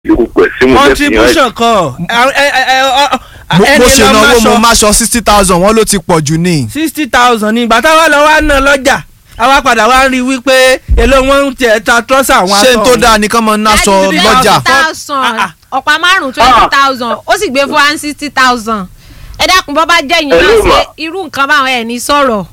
gbogbo ẹ̀ sí mo fẹ́ fi hàn ẹ́. contribution kọ ẹ- ẹ- ẹ- ẹ- ọ- mo ẹni mo ṣe lọ náwó mo máṣọ máṣọ sixty thousand wọ́n ló ti pọ̀ jù ní. sixty thousand ní ìgbà táwa lọ wá ná lọ́jà àwa padà wá rí i wípé èló wọn ń tiẹ̀ ta trọ́sà àwọn ṣé n aṣọ tó ọ̀hún. dáa nìkan mọ náṣọ Láti three lọ́jà. thousand Ah, ọ̀pá márùn-ún twenty thousand ó sì gbé fún one sixty thousand ẹ dákun bọ́ bá jẹ́ yín náà Hello, ṣe ma. irú nǹkan báwọn ẹ̀ ní sọ̀rọ̀.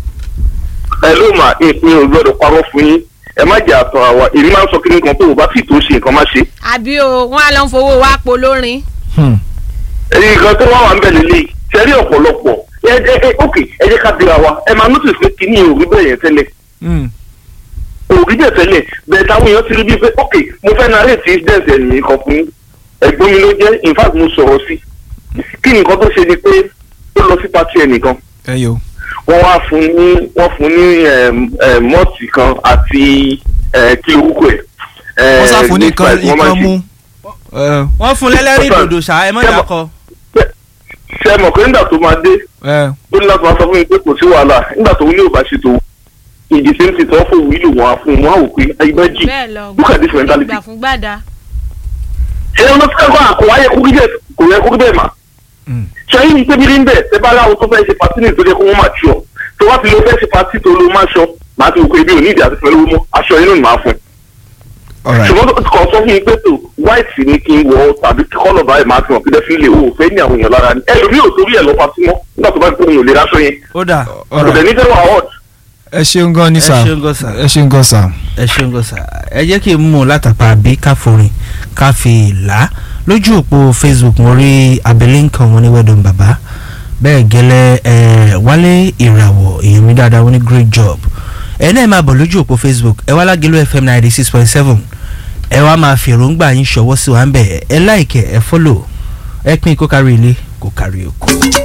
ẹ ló mà ìpín ò gbọ́dọ̀ parọ́ fún yín ẹ má jẹ́ àtọ̀ àwa èmi máa ń sọ kíni kan tó o bá sì tó ṣe nǹkan má ṣe. àbí o wọn á lọ ń fowó wá po lórin. Hmm. èyí nǹkan tó wà wà ń bẹ̀ lélẹ̀ ṣẹ́rí ọ̀pọ̀lọpọ̀ ẹ ẹ ẹ ok ẹ jẹ́ ká bira wa ẹ máa notice pé kíní ò rí bẹ́ẹ̀ yẹn tẹ́lẹ̀ Hmm. ò rí bẹ́ẹ̀ tẹ́lẹ̀ bẹ́ẹ̀ táwọn èèyàn ti rí bíi pé ok mo fẹ́ narrate incident ẹ̀ nìyí kan fún yín. ẹ̀gbọ́n mi ló jẹ́ in fact mo sọ̀rọ̀ sí kí ni nǹkan tó ṣe ni pé ó lọ sí pati ẹnìkan ẹ yo. wọ́n wá fún ní wọ́n fún ní mọ́ọ̀tì kan àti eh, kí orúkọ ẹ̀. eh, wọ́n sáfún ní nípa nǹkan ẹ̀ tí wọ́n máa nǹkan ń ṣe. mú. ẹ wọ́n fún lẹ́lẹ́rìí Ọ̀sán. dòdò ṣá ẹ mọ̀ Ṣé mo- dákọ. ṣe mọ̀ pé nígbà tó máa dé ẹ ó ní láti máa sọ fún mi pé kò sí wàhálà nígbà tó ní ò bá ṣe tó ìdí tí ń ti tọ́ fún wílò wọn á fún un wọn á wò pé ẹgbẹ́ jì bẹ́ẹ̀ lọ look at this mentality. gbà fún gbàdá. ṣé wọn ti kẹ́kọ̀ọ́ àkọ́wá yẹ kó rí bẹ́ẹ̀ kò yẹ kó rí bẹ́ẹ̀ mà. Hmm. ṣé ayé ní tẹ́bí rí ń bẹ̀ tẹ́ bá láwọn tó fẹ́ ṣe pàtí ní ìtọ́jú kó wọ́n máa ṣọ tó wá ti lọ fẹ́ ṣe pàtí tó ló máa ṣọ màá ti wò pé ibi ò ní ìdí àti pẹ̀lú mọ́ aṣọ inú ni màá fún un. alright. ṣùgbọ́n tó kàn sọ fún mi pé tó white ni kí n wọ tàbí kọ́lọ̀ báyìí máa fi hàn kílẹ̀ fi lè o fẹ́ ní àwọn èèyàn lára ni ẹlòmíì ò torí ẹ̀ lọ pàtí mọ́ nígbà tó bá gbé òun ò lè ráṣọ yẹn ó dà kò alright. dẹ̀ ní fẹ́ wà hot ẹ ṣeun gan ni ẹ sà ṣeun gan sà. ẹ ṣeun gan sà. ẹ ṣeun gan sa ẹ jẹ́ kí n mú un látàpá bí káforin káfí là lójú òpó facebook mo rí abẹ́lé nǹkan wọn ní wẹ́dùn bàbá bẹ́ẹ̀ gẹ́lẹ́ ẹ wálé ìràwọ̀ èèyàn mi dáadáa wọn ní great job ẹ náà máa bọ̀ lójú òpó facebook ẹ wá lágẹ̀lú fm ninety six point seven ẹ wá máa fi èròǹgbà yín ṣọwọ́ sí wa ń bẹ̀ ẹ láìkẹ́ ẹ fọ́lò ẹ pín kó kárí ilé kó kárí oko.